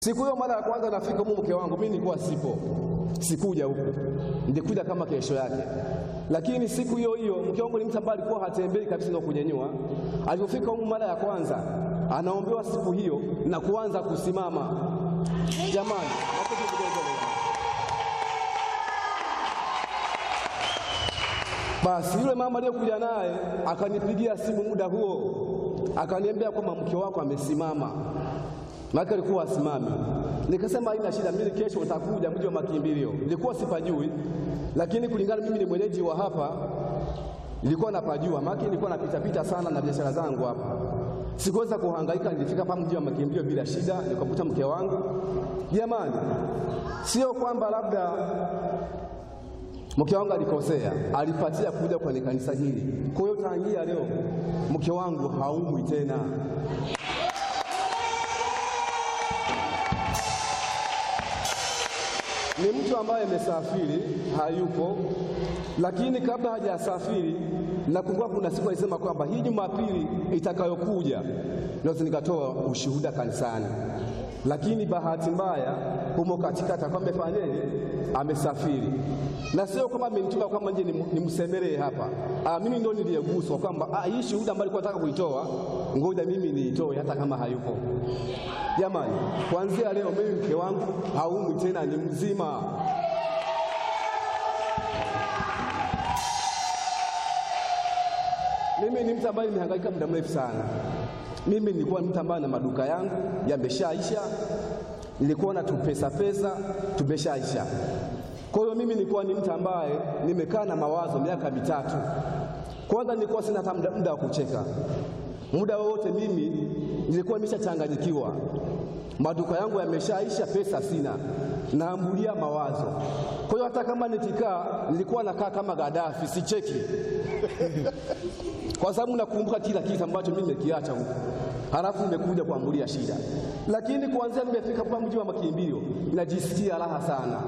Siku hiyo mara ya kwanza nafika huko, mke wangu mimi nilikuwa sipo, sikuja huku, nilikuja kama kesho yake. Lakini siku hiyo hiyo mke wangu ni mtu ambaye alikuwa hatembei kabisa na kunyenyua. Alipofika huko mara ya kwanza, anaombewa siku hiyo na kuanza kusimama. Jamani, makofi kidogo. Basi yule mama aliyokuja naye akanipigia simu muda huo, akaniambia kwamba mke wako amesimama maana alikuwa asimami. Nikasema haina shida, mimi kesho nitakuja mji wa makimbilio. Nilikuwa sipajui, lakini kulingana mimi ni mwenyeji wa hapa, nilikuwa napajua, maana nilikuwa napita pita sana na biashara zangu hapa. Sikuweza kuhangaika, nilifika hapa mji wa makimbilio bila shida, nikakuta mke wangu. Jamani, sio kwamba labda mke wangu alikosea, alipatia kuja kwenye kanisa hili. Kwa hiyo tangia leo mke wangu haumwi tena. ni mtu ambaye amesafiri hayupo, lakini kabla hajasafiri, nakumbuka kuna siku alisema kwamba hii Jumapili itakayokuja naweza nikatoa ushuhuda kanisani, lakini bahati mbaya humo katikati akawa amefanyaje, amesafiri, na sio kwamba amenituma kwamba nje nimsemelee hapa. Ah, mimi ndio niliyeguswa kwamba ah, hii shuhuda ambayo alikuwa nataka kuitoa, ngoja mimi niitoe hata kama hayupo. Jamani, kuanzia leo mimi mke wangu haumwi tena, ni mzima. Mimi ni mtu ambaye nimehangaika muda mrefu sana. Mimi nilikuwa mtu ambaye na maduka yangu yameshaisha, nilikuwa na tupesa pesa tumeshaisha. Kwa hiyo mimi nilikuwa ni mtu ambaye nimekaa na mawazo miaka mitatu. Kwanza nilikuwa sina hata muda wa kucheka, muda wowote mimi nilikuwa nimeshachanganyikiwa, maduka yangu yameshaisha, pesa sina, naambulia mawazo. Kwa hiyo hata kama nikikaa, nilikuwa nakaa kama Gaddafi, sicheki kwa sababu nakumbuka kila kitu ambacho mimi nimekiacha huko, halafu nimekuja kuambulia shida. Lakini kuanzia nimefika kwa mji wa makimbilio, najisikia raha sana.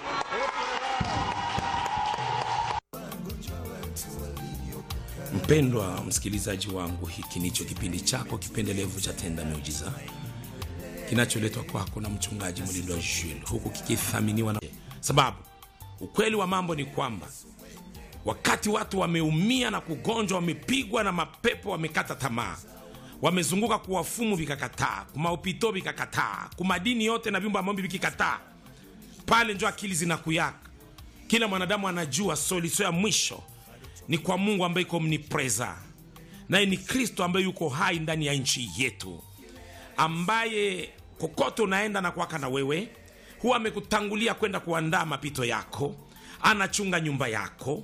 Mpendwa msikilizaji wangu, hiki ndicho kipindi chako kipendelevu cha Tenda Miujiza kinacholetwa kwako na mchungaji Mlindwa Jules, huku kikithaminiwa na sababu. Ukweli wa mambo ni kwamba wakati watu wameumia na kugonjwa, wamepigwa na mapepo, wamekata tamaa, wamezunguka kuwafumu vikakataa, kumaupito vikakataa, kumadini yote na vyumba ambavyo vikikataa, pale njo akili zinakuyaka. Kila mwanadamu anajua solution ya mwisho ni kwa Mungu ambaye iko omnipresa, naye ni Kristo ambaye yuko hai ndani ya nchi yetu, ambaye kokote unaenda na kwaka na wewe, huwa amekutangulia kwenda kuandaa mapito yako, anachunga nyumba yako,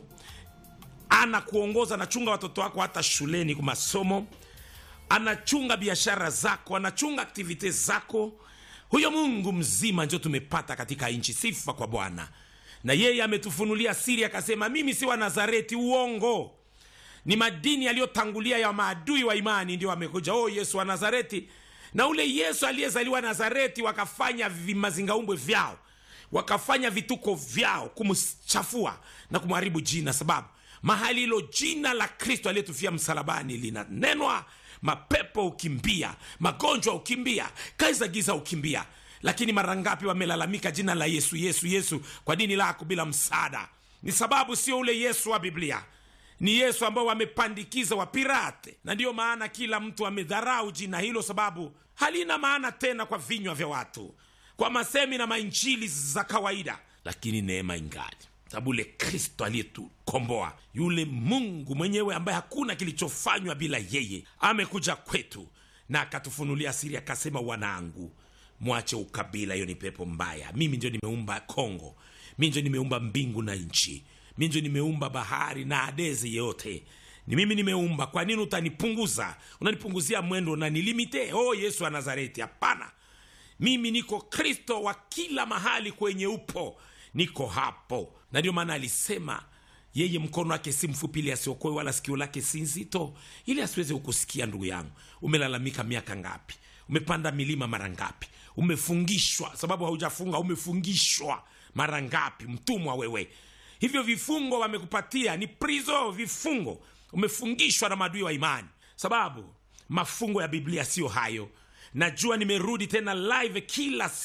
anakuongoza, anachunga watoto wako hata shuleni kwa masomo, anachunga biashara zako, anachunga aktivite zako. Huyo Mungu mzima ndio tumepata katika nchi. Sifa kwa Bwana na yeye ametufunulia siri akasema, mimi si wa Nazareti. Uongo, ni madini yaliyotangulia ya maadui wa imani ndio amekuja. Oh, Yesu wa Nazareti. Na ule Yesu aliyezaliwa Nazareti, wakafanya vimazingaumbwe vyao, wakafanya vituko vyao kumchafua na kumharibu jina, sababu mahali hilo jina la Kristo aliyetufia msalabani linanenwa, mapepo ukimbia, magonjwa ukimbia, kazi za giza ukimbia lakini mara ngapi wamelalamika jina la Yesu, Yesu, Yesu kwa dini lako bila msaada? Ni sababu sio ule Yesu wa Biblia, ni Yesu ambao wamepandikiza wapirate, na ndiyo maana kila mtu amedharau jina hilo, sababu halina maana tena kwa vinywa vya watu, kwa masemi na mainjili za kawaida, lakini neema ingali, sababu ule Kristo aliyetukomboa, yule Mungu mwenyewe ambaye hakuna kilichofanywa bila yeye, amekuja kwetu na akatufunulia siri, akasema, wanangu Mwache ukabila, hiyo ni pepo mbaya. Mimi ndio nimeumba Kongo, mimi ndio nimeumba mbingu na nchi, mimi ndio nimeumba bahari na adezi yote, ni mimi nimeumba. Kwa nini utanipunguza? Unanipunguzia mwendo, unanilimite. Oh, Yesu wa Nazareti, hapana. Mimi niko Kristo wa kila mahali kwenye upo, niko hapo. Na ndio maana alisema yeye mkono wake si mfupi ili asiokoe, wala sikio lake si nzito ili asiweze kukusikia. Ndugu yangu, umelalamika miaka ngapi? Umepanda milima mara ngapi? Umefungishwa sababu haujafunga, umefungishwa mara ngapi? Mtumwa wewe, hivyo vifungo wamekupatia ni prizo, vifungo. Umefungishwa na maadui wa imani, sababu mafungo ya Biblia siyo hayo. najua nimerudi tena live kila